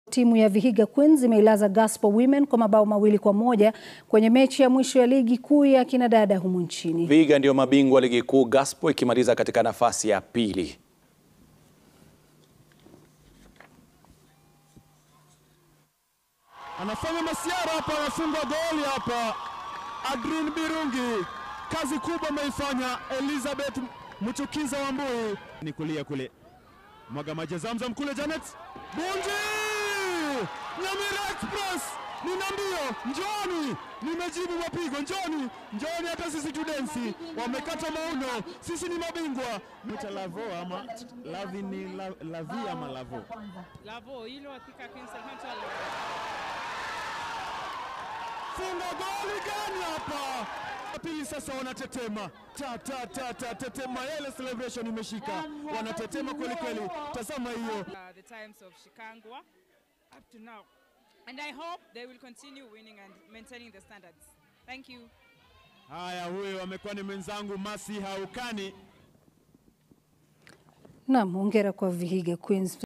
Timu ya Vihiga Queens imeilaza Gospel Women kwa mabao mawili kwa moja kwenye mechi ya mwisho ya ligi kuu ya kinadada humu nchini. Vihiga ndio mabingwa ligi kuu, Gospel ikimaliza katika nafasi ya pili. Anafanya masiara hapa, anafunga goli hapa. Adrien Birungi, kazi kubwa ameifanya. Elizabeth Mchukiza Wambui ni kulia kule, mwaga maji Zamzam kule. Janet Bunji, Nyamira Express, nina mbio, njoni, nimejibu mapigo, njoni, njoni, hata sisi tudensi, wamekata mauno, sisi ni mabingwa. Mwita Lavo ama Lavi ni la, Lavi ama Lavo Lavo, hilo hakika Queen Salman Tala. funga goli gani hapa? Pili sasa wanatetema ta ta ta ta tetema, ile celebration imeshika, wanatetema kweli kweli. Tazama hiyo Uh, the times of Shikangwa up to now. And I hope they will continue winning and maintaining the standards. Thank you. haya. Huyo amekuwa ni mwenzangu Masi Haukani. Naam, hongera kwa Vihiga Queens.